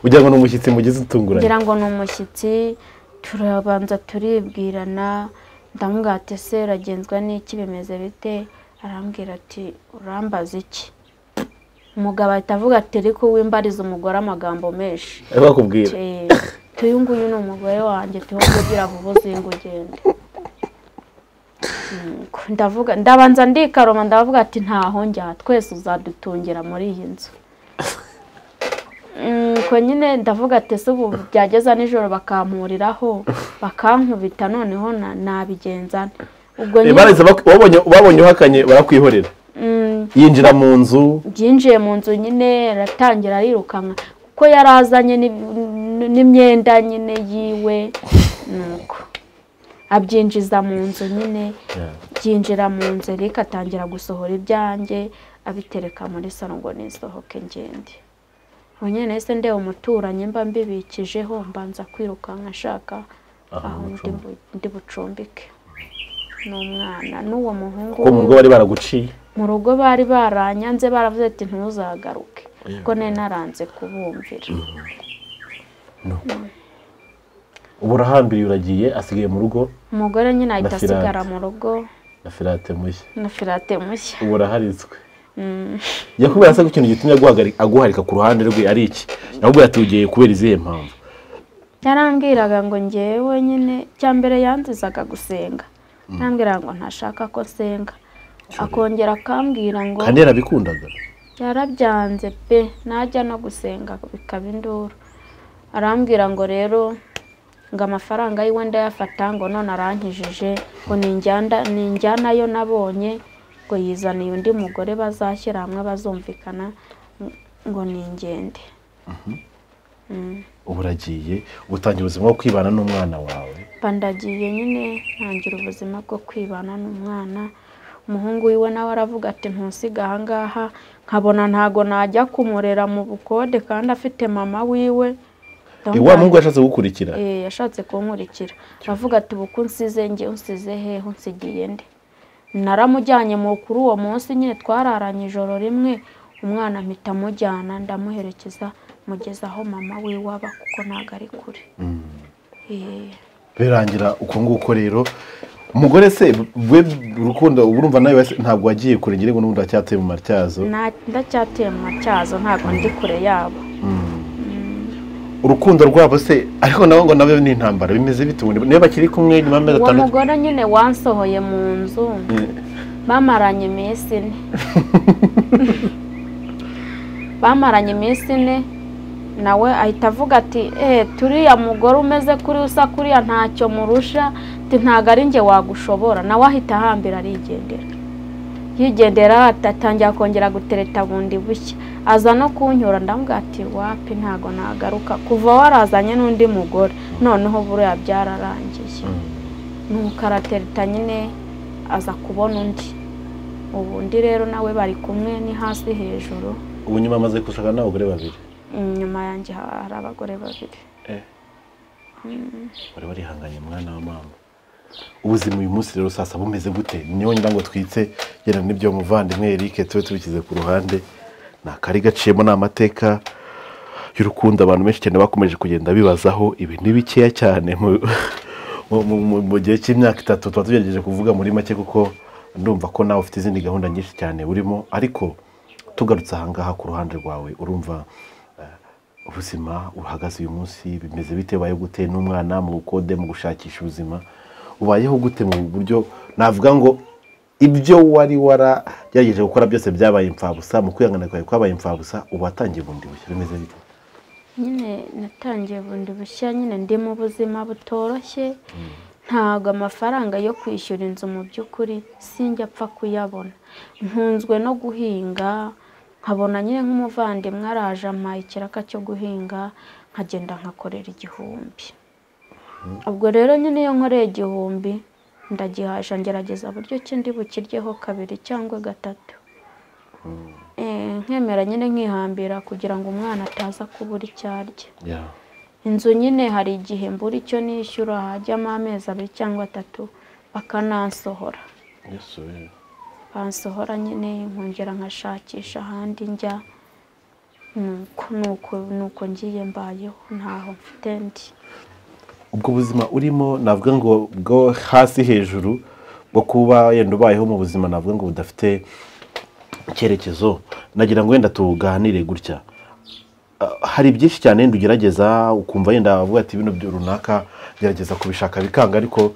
ugira ngo ni umushyitsi mugize utunguranye ngira ngo ni umushyitsi turabanza turibwirana ndamubwira ati se uragenzwa n'iki bimeze bite arambwira ati urambaza iki umugabo ahita avuga ati ariko wimbariza umugore amagambo menshi ari bakubwira Eh, tuyu nguyu ni umugore wanjye tuba kugira ngo uzinga ugende Nuko ndavuga ndabanza ndikaroma ndavuga ati ntaho njya twese uzadutungira muri iyi nzu nuko nyine ndavuga ati se ubu byageza nijoro bakampuriraho bakankubita noneho na- nabigenza nte?" ubwo Eh, nyine barahise bak- babonye- babonye uhakanye barakwihorera mm, yinjira mu nzu byinjiye mu nzu nyine aratangira arirukanka kuko yari azanye n'ib- n- n'imyenda nyine yiwe nuko abyinjiza mu nzu nyine byinjira mu nzu Eric atangira gusohora ibyanjye abitereka muri salo ngo nisohoke ngende ubu nyine nahise ndeba umuturanyi mba mbibikijeho mbanza kwirukanka nshaka aho ndi bu- ndi bucumbike ni umwana n'uwo muhungu kuko mu rugo bari baraguciye mu rugo bari baranyanze baravuze ati ntuzagaruke kuko nari naranze kubumvira ubu urahambiriye uragiye asigaye mu rugo umugore nyine ahita Firate. asigara mu rugo na firate mushya na firate mushya ubu uraharitswe yakubwira se ko ikintu gitumye aguhagari- aguharika ku ruhande rwe ari iki yakubwira ati ugiye kubera izihe mpamvu yarambwiraga ngo ngewe nyine cya mbere yanzizaga gusenga yarambwiraga ngo ntashaka ko nsenga akongera akambwira ngo kandi yarabikundaga yarabyanze pe najya no gusenga bikaba induru arambwira ngo rero ngo amafaranga yiwe ndayafata ngo none arankijije ngo ninjyana- ninjyanayo nabonye ngo yizaniye undi mugore bazashyira hamwe bazumvikana ngo ningende ubu uragiye ubutangira ubuzima bwo kwibana n'umwana wawe bandagiye nyine ntangira ubuzima bwo kwibana n'umwana umuhungu wiwe nawe aravuga ati ntusiga ahangaha nkabona ntago najya kumurera mu bukode kandi afite mama wiwe wa muhungu yashatse kugukurikira Eh, yashatse kunkurikira aravuga ati ubu ko unsize njye unsize hehe unsigiye nde naramujyanye mu kuri uwo munsi nyine twararanye ijoro rimwe umwana mpita amujyana ndamuherekeza mugeza aho mama wiwe aba kuko ntago ari kure Eh. birangira uko nguko rero umugore se we urukundo uba urumva nawe wese ntabwo wagiye kure ngira ngo n'ubundi wacyateye mu matyazo Nta- ndacyateye mu matyazo ntabwo ndi kure yabo urukundo rwabo se ariko nabo ngo nabyo ni intambara bimeze bite ubundi niba bakiri kumwe nyuma y'amezi uwo atandatu mugore nyine wansohoye mu nzu bamaranye iminsi ine bamaranye iminsi ine nawe ahita avuga ati eee turiya mugore umeze kuri usa kuriya ntacyo murusha ati ntabwo ari njye wagushobora nawe ahita ahambira arigendera yigendera atangira kongera gutereta bundi bushya aza no kunyura ndamubwira ati wapi ntabwo nagaruka kuva warazanye n'undi mugore noneho buriya byararangiye nuko aratereta nyine aza kubona undi ubu undi rero nawe bari kumwe ni hasi hejuru ubu nyuma amaze gushaka n'abagore babiri nyuma yanjye hari abagore babiri bari barihanganye mwana wa mama ubuzima uyu munsi rero sasa bumeze gute niyo ngira ngo twitse genda n'ibyo muvandimwe Eric tube tubishyize ku ruhande ni akari gaciyemo ni amateka y'urukundo abantu benshi cyane bakomeje kugenda bibazaho ibi ni bikeya cyane mu- mu- mu- mu- mu gihe cy'imyaka itatu tuba tugerageje kuvuga muri make kuko ndumva ko nawe ufite izindi gahunda nyinshi cyane urimo ariko tugarutse ahangaha ku ruhande rwawe urumva ubuzima uhagaze uyu munsi bimeze bite ubayeho gute n'umwana mu bukode mu gushakisha ubuzima ubayeho gute mu buryo navuga ngo ibyo wari waragerageje gukora byose byabaye imfabusa mu kwihangana kwawe kwabaye imfabusa ubu watangiye bundi bushya bimeze bite nyine natangiye bundi bushya nyine ndi mu buzima butoroshye ntabwo amafaranga yo kwishyura inzu mu by'ukuri sinjya apfa kuyabona nkunzwe no guhinga nkabona nyine nk'umuvandimwe araje ampa ikiraka cyo guhinga nkagenda nkakorera igihumbi ubwo rero nyine iyo nkoreye igihumbi ndagihaja ngerageza buryo ki ndi bukiryeho kabiri cyangwa gatatu Eh, nkemera nyine nkihambira kugira ngo umwana ataza kubura icyo arya ya inzu nyine hari igihe mbura icyo nishyura hajyamo amezi abiri cyangwa atatu bakanansohora yesu we bansohora nyine nkongera nkashakisha ahandi njya nuko nuko nuko ngiye mbayeho ntaho mfite ndi ubwo buzima urimo navuga ngo bwo hasi hejuru bwo kuba yenda ubayeho mu buzima navuga ngo budafite icyerekezo nagira ngo wenda tuganire gutya Ah, hari byinshi cyane wenda ugerageza ukumva yenda uvuga ati bino byo runaka gerageza kubishaka bikanga ariko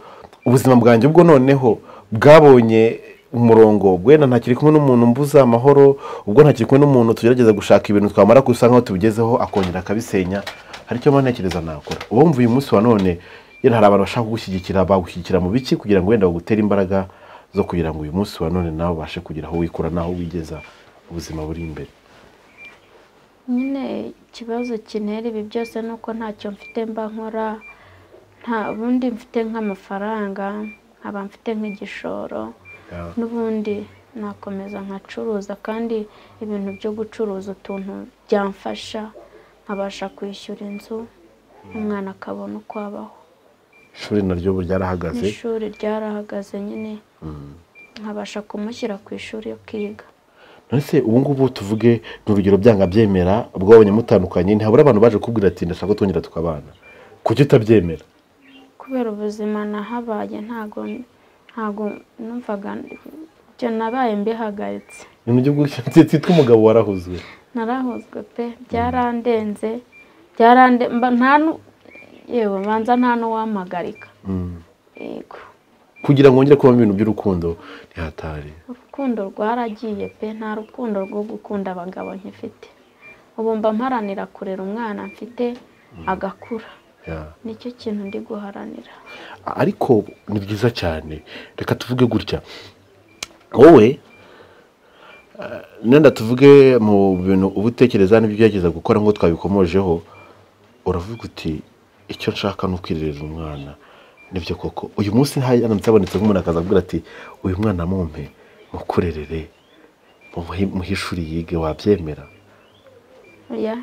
ubuzima bwanjye ubwo noneho bwabonye umurongo ubwo wenda ntakiri kumwe n'umuntu mbuza amahoro ubwo ntakiri kumwe n'umuntu tugerageza gushaka ibintu twamara gusa nkaho tubigezeho akongera akabisenya hari icyo mba ntekereza nakora uba wumva uyu munsi wa none yenda hari abantu bashaka kugushyigikira bagushyigikira mu biki kugira ngo wenda bagutere imbaraga zo kugira ngo uyu munsi wa none nawe ubashe kugira aho wikura n'aho wigeza ubuzima buri imbere nyine ikibazo kintera ibi byose ni uko ntacyo mfite mba nkora nta bundi mfite nk'amafaranga nkaba mfite nk'igishoro n'ubundi nakomeza nkacuruza kandi ibintu byo gucuruza utuntu byamfasha nkabasha kwishyura inzu umwana akabona uko abaho ishuri naryo ubu ryarahagaze n'ishuri ryarahagaze nyine nkabasha kumushyira ku ishuri akiga ndetse ubu ngubu tuvuge ni urugero byanga byemera bwabonye mutandukanye ntihabura abantu baje kubwira ati ndashaka ko twongera tukabana kuki utabyemera kubera ubuzima nahabaye ntago ntago numvaga ibyo nabaye mbihagaritse ni mu gihugu cyitwa umugabo warahuzwe narahuzwe pe byarandenze byarande mba nta nu- yewe banza nta n'uwampagarika yego kugira ngo wongere kubamo ibintu by'urukundo ntihatari urukundo rwaragiye pe nta rukundo rwo gukunda abagabo nkifite ubu mba mparanira kurera umwana mfite agakura Yeah. nicyo kintu ndi guharanira ariko ni byiza cyane reka tuvuge gutya wowe eh, nenda tuvuge mu bintu uba utekereza n'ibyo ugerageza gukora ngo twabikomojeho uravuga uti icyo nshaka ni ukwirerera umwana nibyo koko uyu munsi haramutse habonetse nk'umuntu akaza avuga ati uyu mwana mumpe mukurerere mumuhe- muhe ishuri yige wabyemera oya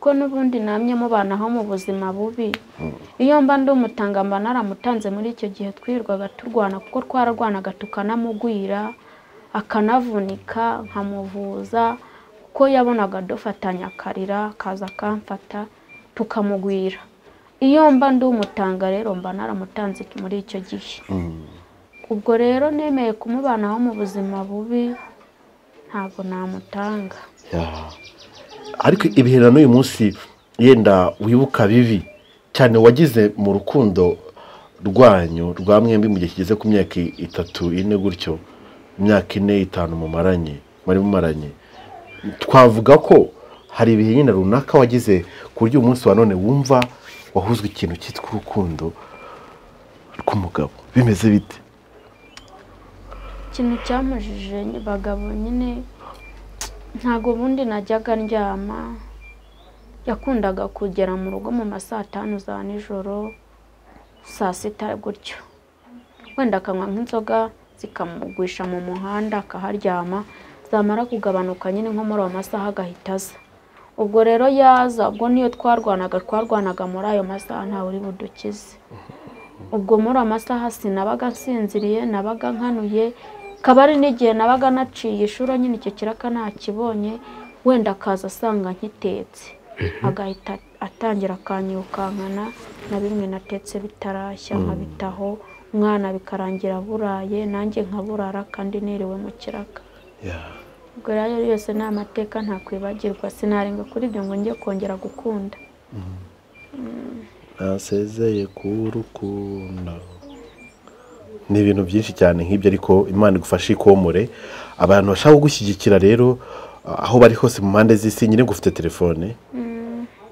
kuko n'ubundi namye mubanaho mu buzima bubi iyo mba ndi umutanga mba naramutanze muri icyo gihe twirirwaga turwana kuko twararwanaga tukanamugwira akanavunika nkamuvuza kuko yabonaga dufatanya akarira akaza akamfata tukamugwira iyo mba ndi umutanga rero mba naramutanze muri icyo gihe ubwo rero nemeye kumubanaho mu buzima bubi ntabwo namutanga Ya. ariko ibihera n'uyu munsi yenda wibuka bibi cyane wagize mu rukundo rwanyu rwa mwembi mu gihe kigeze ku myaka itatu ine gutyo imyaka ine itanu mumaranye muri mumaranye twavuga ko hari ibihe nyine runaka wagize ku buryo uyu munsi wa none wumva wahuzwe ikintu cyitwa urukundo rw'umugabo bimeze bite ikintu cyamujije bagabo nyine ntabwo ubundi najyaga ndyama yakundaga kugera mu rugo mu ma saa tanu za nijoro saa sita gutyo wenda akanywa nk'inzoga zikamugwisha mu muhanda akaharyama zamara kugabanuka nyine nko muri ayo masaha agahita aza ubwo rero yaza ubwo niyo twarwanaga twarwanaga muri ayo masaha ntawe uri budukize ubwo muri amasaha sinabaga nsinziriye nabaga nkanuye kaba ari n'igihe nabaga naciye ishuro nyine icyo kiraka ntakibonye wenda akaza asanga nkitetse agahita atangira akanyirukankana na bimwe natetse bitarashya nkabitaho umwana bikarangira buraye nanjye nkaburara kandi niriwe mu kiraka ubwo rero ayo yose ni amateka ntakwibagirwa sinarenga kuri ibyo ngo njye kongera gukunda nasezeye ku rukundo ni ibintu byinshi cyane nk'ibyo ariko imana igufashe ikomore abantu bashaka kugushyigikira rero ah, aho bari hose mu mpande z'isi nyine ngo ufite telefone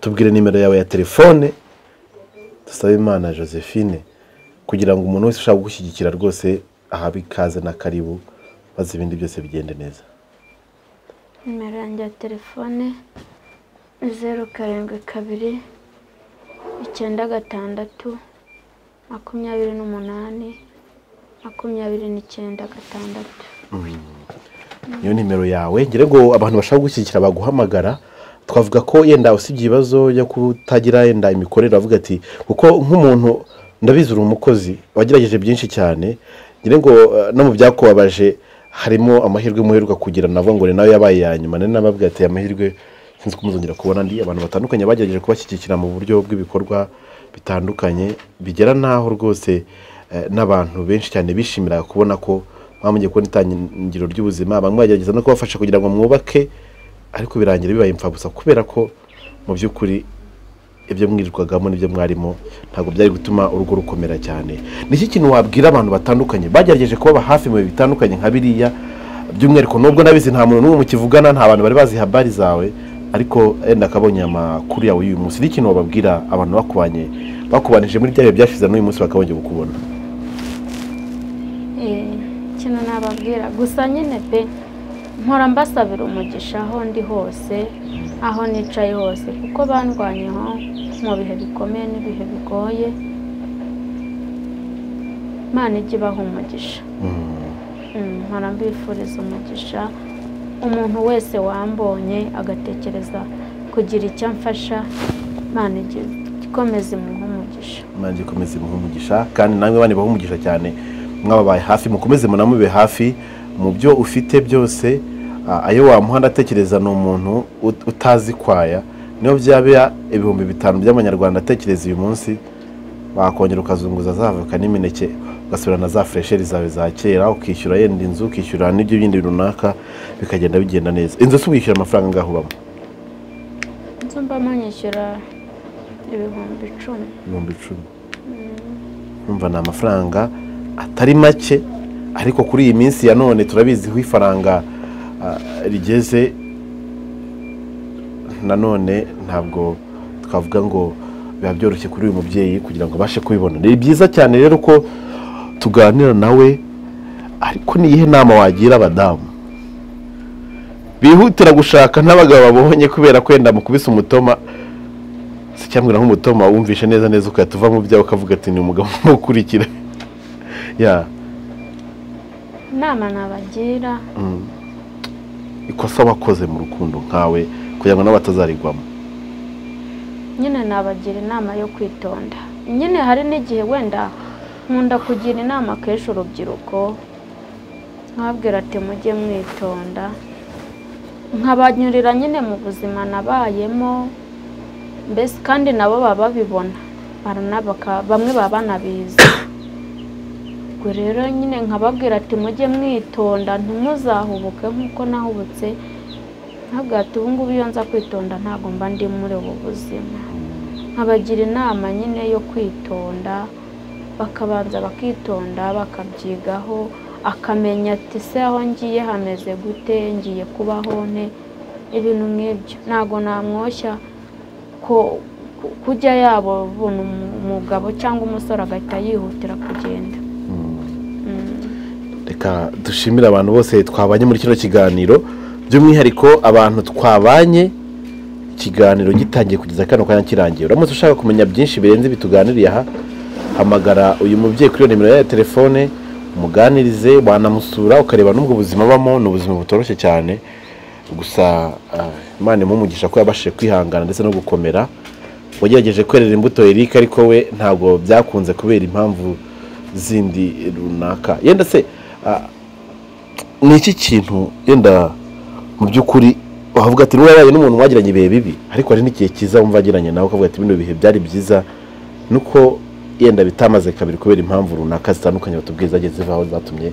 tubwire nimero yawe ya telefone dusabe imana josephine kugira ngo umuntu wese ushaka kugushyigikira rwose ahabe ikaze na karibu maze ibindi byose bigende neza nimero yanjye ya telefone zeru karindwi kabiri icyenda gatandatu makumyabiri n'umunani makumyabiri n'icyenda gatandatu niyo nimero yawe ngira ngo abantu bashaka gushyigikira baguhamagara twavuga ko yenda usibye ibibazo byo kutagira yenda imikorere bavuga ati kuko nk'umuntu ndabizi uri umukozi wagerageje byinshi cyane ngira ngo eh, no mu byakubabaje harimo amahirwe muheruka kugira navuga ngo ni nawe yabaye ya nyuma nari nabavuga ati amahirwe sinzi ko muzongera kubona ndi abantu batandukanye bagerageje kubashyigikira mu buryo bw'ibikorwa bitandukanye bigera n'aho rwose eh, n'abantu benshi cyane bishimira kubona ko mwamenye kubona itangiriro ry'ubuzima bamwe bagerageza no kubafasha kugira ngo mwubake ariko birangira bibaye imfabusa kubera ko mu by'ukuri ibyo mwirirwagamo n'ibyo mwarimo ntabwo byari gutuma urugo rukomera cyane ni iki kintu wabwira abantu batandukanye bagerageje kubaba hafi mu bihe bitandukanye nka biriya by'umwihariko nubwo nabizi nta muntu n'umwe mukivugana nta bantu bari bazi habari zawe ariko yenda akabonye amakuru yawe y'uyu munsi ni ikintu wababwira abantu bakubanye bakubanije muri bya bihe byashize n'uyu munsi bakabonye kukubona Eh, kino nababwira gusa nyine pe mpora mbasabira umugisha aho ndi hose aho nicaye hose kuko bandwanyeho mu bihe bikomeye n'ibihe bigoye imana ijya ibaha umugisha Mm, mpora mbifuriza umugisha umuntu wese wambonye agatekereza kugira icyo amfasha imana ijya ikomeza imuha umugisha imana ikomeze imuhe umugisha kandi namwe bane bahe umugisha cyane mwababaye hafi mukomeze munamube hafi mu byo ufite byose ah, ayo wamuha ndatekereza ni umuntu ut- utazi kwaya niyo byaba ibihumbi bitanu by'amanyarwanda atekereza uyu munsi wakongera ukazunguza za voka n'imineke ugasubirana za furesheri zawe za kera ukishyura yenda inzu ukishyura n'ibyo bindi runaka bikagenda bigenda neza inzu si wishyura amafaranga ngaho ubamo nzu mbamo nyishyura ibihumbi icumi ibihumbi icumi numva ni amafaranga atari make ariko kuri iyi minsi ya none turabizi aho ifaranga ah, rigeze nanone ntabwo twavuga ngo biba byoroshye kuri uyu mubyeyi kugira ngo abashe kubibona ni byiza cyane rero ko tuganira nawe ariko ni iyihe nama wagira abadamu bihutira gushaka n'abagabo babonye kubera kwenda mukubise umutoma si cyangwa nk'umutoma wumvishe neza neza ugahita uva mu byawe ukavuga ati ni umugabo umukurikira ya inama nabagira mm. ikosa wakoze mu rukundo nkawe kugira ngo nabo batazarigwamo nyine nabagira inama yo kwitonda nyine hari n'igihe wenda nkunda kugira inama kenshi urubyiruko nkababwira ati mujye mwitonda nkabanyurira nyine mu buzima nabayemo mbese kandi nabo baba babibona baranabaka- bamwe baba banabizi ubwo rero nyine nkababwira ati mujye mwitonda ntimuzahubuke nk'uko nahubutse ntabwo ati ubu ngubu iyo nza kwitonda ntabwo mba ndi muri ubu buzima nkabagira inama nyine yo kwitonda bakabanza bakitonda bakabyigaho akamenya ati se aho ngiye hameze gute ngiye kubaho nte ibintu nk'ibyo ntabwo namwoshya ko ku- kujya yabona umu- umugabo cyangwa umusore agahita yihutira kugenda Mm. reka dushimire abantu bose twabanye muri kino kiganiro by'umwihariko abantu twabanye ikiganiro gitangiye kugeza kano kanya kirangiye uramutse ushaka kumenya byinshi birenze bituganiriye aha hamagara uyu mubyeyi kuri iyo nimero ye ya telefone umuganirize wanamusura ukareba n'ubwo buzima abamo ni ubuzima butoroshye cyane gusa ah, imana imumugisha ko yabashije kwihangana ndetse no gukomera wagerageje kwerera imbuto Eric ariko we ntabwo byakunze kubera impamvu zindi runaka yenda se ah, ni iki kintu yenda mu by'ukuri wavuga ati niba yaraye n'umuntu mwagiranye ibihe bibi ariko hari n'igihe cyiza wumva agiranye nawe ukavuga ati bino bihe byari byiza nuko yenda bitamaze kabiri kubera impamvu runaka zitandukanye batubwiye zagiye zivaho zatumye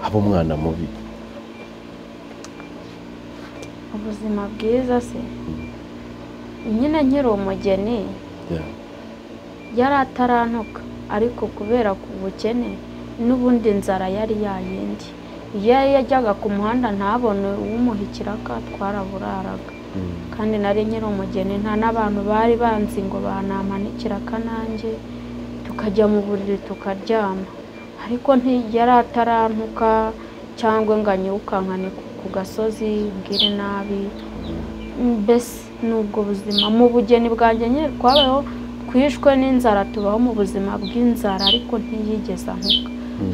haba umwana mubi ubuzima bwiza se nyine nkiri umugeni Yeah. yari atarantuka ariko kubera ku bukene n'ubundi inzara yari yayindi iyo yajyaga ku muhanda ntabone uwumuha ikiraka twaraburaraga kandi nari nyiri umugeni nta n'abantu bari banzi ngo banampanikira akanange tukajya mu buriri tukaryama ariko ntiyari atarantuka cyangwa ngo anyewukankane ku ku gasozi ubwire nabi mbese ni ubwo buzima mu bugeni bwanjye nyine twabayeho twishwe n'inzara tubaho mu buzima bw'inzara ariko ntiyigeze ahuka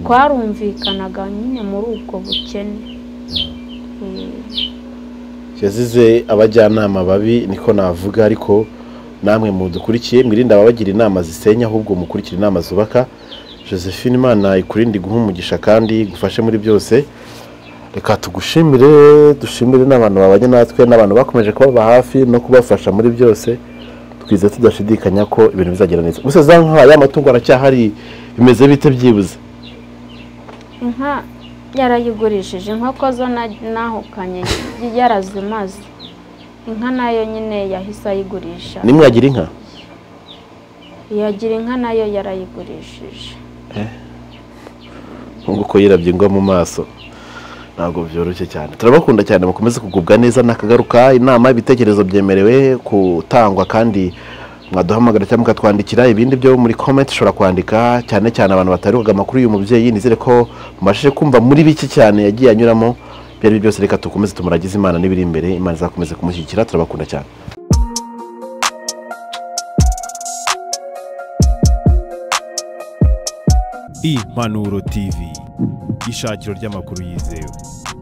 twarumvikanaga nyine muri ubwo bukene Eh, yazize abajyanama babi niko navuga ariko namwe mudukurikiye mwirinde ababagira inama zisenya ahubwo mukurikire inama zubaka josephine imana ikurinde iguhe umugisha kandi igufashe muri byose reka tugushimire dushimire n'abantu babanye natwe n'abantu bakomeje kubaba hafi no kubafasha muri byose twize tudashidikanya ko ibintu bizagenda neza gusa za nka ya matungo aracyahari bimeze bite byibuze inka yarayigurishije inkoko zo na- nahukanye yarazimaze inka nayo nyine yahise ayigurisha nimwagira inka yagira inka nayo yarayigurishije nk'uko yirabye ingwa mu maso ntabwo byoroshye cyane turabakunda cyane mukomeze kugubwa neza nakagaruka inama ibitekerezo byemerewe gutangwa kandi mwaduhamagara cyangwa mukatwandikira ibindi byo muri komenti ushobora kwandika cyane cyane abantu bataruhaga amakuru y'uyu mubyeyi nizere ko mubashije kumva muri bike cyane yagiye anyuramo ibyo ari byo byose reka dukomeze tumuragize imana n'ibiri imbere imana izakomeze kumushyigikira turabakunda cyane impanuro tv ishakiro ry'amakuru yizewe